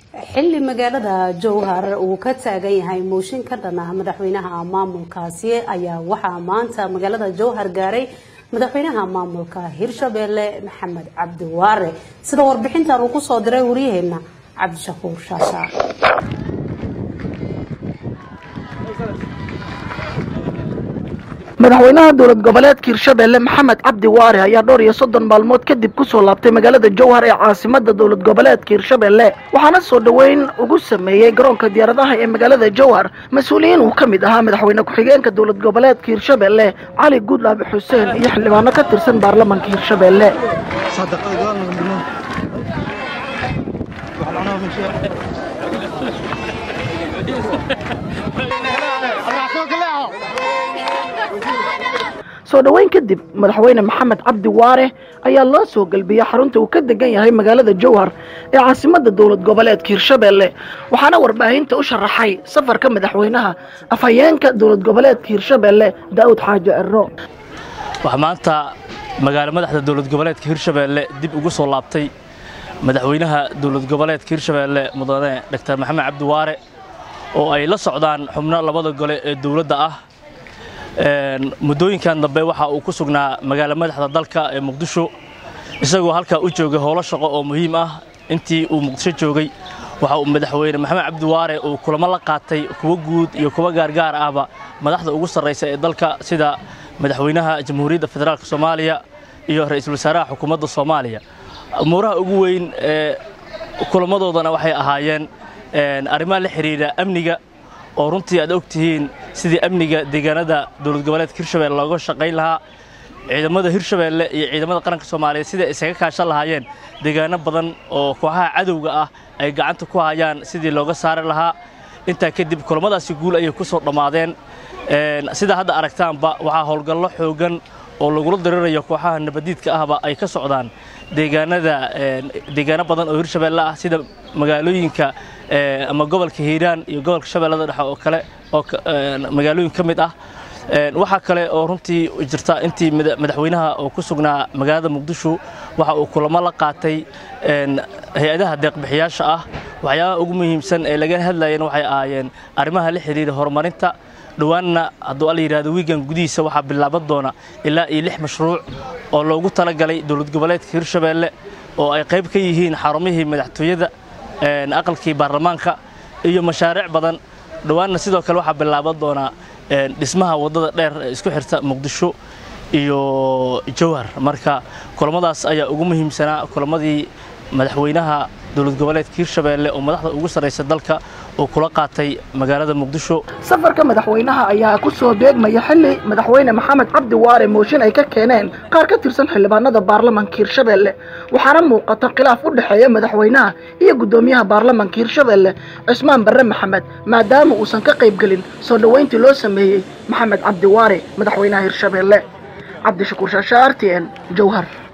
xilli magaalada jowhar uu ka taagan yahay mooshin ka dhan ah madaxweynaha maamulkaasi ayaa waxaa maanta magaalada jowhar gaaray madaxweynaha maamulka hirshabeelle maxamed cabdiwaare sida warbixintan uu kusoo diray waryaheena cabdishakuur shaasha madaxweynaha dowlad goboleedka hirshabeelle maxamed cabdi waare ayaa dhowr iyo soddon maalmood kadib kusoo laabtay magaalada jowhar ee caasimada dowlad goboleedka hirshabeelle waxaana soo dhoweyn ugu sameeyey garoonka diyaaradaha ee magaalada jowhar mas-uuliyiin uu ka mid ahaa madaxweyne ku-xigeenka dowlad goboleedka hirshabeelle cali guudlaabe xuseen iyo xildhibaano ka tirsan baarlamanka hirshabeelle soo dhoweyn kadib madaxweyne maxamed cabdi waare ayaa loo soo gelbiyey xarunta uu ka degan yahay magaalada jowhar ee caasimada dowlad goboleedka hirshabeelle waxaana warbaahinta u sharaxay safarka madaxweynaha afhayeenka dowlad goboleedka hirshabeelle daa'ud xaaji cero waxaa maanta magaalo madaxda dowlad goboleedka hirshabeelle dib ugu soo laabtay madaxweynaha dowlad goboleedka hirshabeelle mudane dr maxamed cabdi waare oo ay la socdaan xubno labada gole ee dowladda ah muddooyinkan dambe waxa uu ku sugnaa magaalo madaxda dalka ee muqdisho isagoo halkaa u joogay howlo shaqo oo muhiim ah intii uu muqdisho joogay waxa uu madaxweyne maxamed cabdiwaare uu kulamo la qaatay kuwo guud iyo kuwo gaargaar ahba madaxda ugu sarraysa ee dalka sida madaxweynaha jamhuuriyadda federaalk soomaaliya iyo ra'iisul wasaaraha xukuumadda soomaaliya umuuraha ugu weyn ee kulamadoodana waxay ahaayeen arrimaha la xidhiidha amniga oo runtii aad og tihiin sidii amniga deegaanada dowlad goboleedka hirshabelle looga shaqayn lahaa ciidamada hirshabeelle iyo ciidamada qaranka soomaaliyeed siday isaga kaashan lahaayeen deegaano badan oo kooxaha cadowga ah ay gacanta ku hayaan sidii looga saari lahaa intaa kadib kulamadaasi guul ayay ku soo dhammaadeen sida hadda aragtaanba waxaa howlgallo xoogan oo lagula dirirayo kooxaha nabadiidka ahba ay ka socdaan deegaanada deegaano badan oo hirshabeelle ah sida magaalooyinka ama gobolka hiiraan iyo gobolka shabeellada dhexe oo kale oo magaalooyin ka mid ah waxaa kale oo runtii jirta intii madaxweynaha oo ku sugnaa magaalada muqdisho waxa uu kulamo la qaatay hay-adaha deeqbixiyaasha ah waxyaabaha ugu muhiimsan ee laga hadlayeen waxay ahaayeen arrimaha la xidhiira horumarinta dhowaanna hadduu alla yidhahdo wiigan gudihiisa waxaa bilaaban doona ilaa iyo lix mashruuc oo loogu talagalay dowlad goboleedka hirshabeelle oo ay qayb ka yihiin xarumihii madaxtooyada aqalkii baarlamaanka iyo mashaariic badan dhowaanna sidoo kale waxaa bilaaban doonaa dhismaha waddada dheer ee isku xirta muqdisho iyo jowhar marka kulamadaas ayaa ugu muhiimsanaa kulamadii madaxweynaha dowlad goboleedka hirshabeelle oo madaxda ugu sarraysa dalka uu kula qaatay magaalada muqdisho safarka madaxweynaha ayaa ku soo beegmaya xilli madaxweyne maxamed cabdi waare mooshin ay ka keeneen qaar ka tirsan xildhibaanada baarlamanka hirshabeelle waxaana muuqata khilaaf u dhexeeya madaxweynaha iyo guddoomiyaha baarlamanka hirshabeelle cismaan barre maxamed maadaama uusan ka qaybgelin soo dhoweyntii loo sameeyey maxamed cabdi waare madaxweynaha hirshabeelle cabdishakuur shaasha r t n jowhar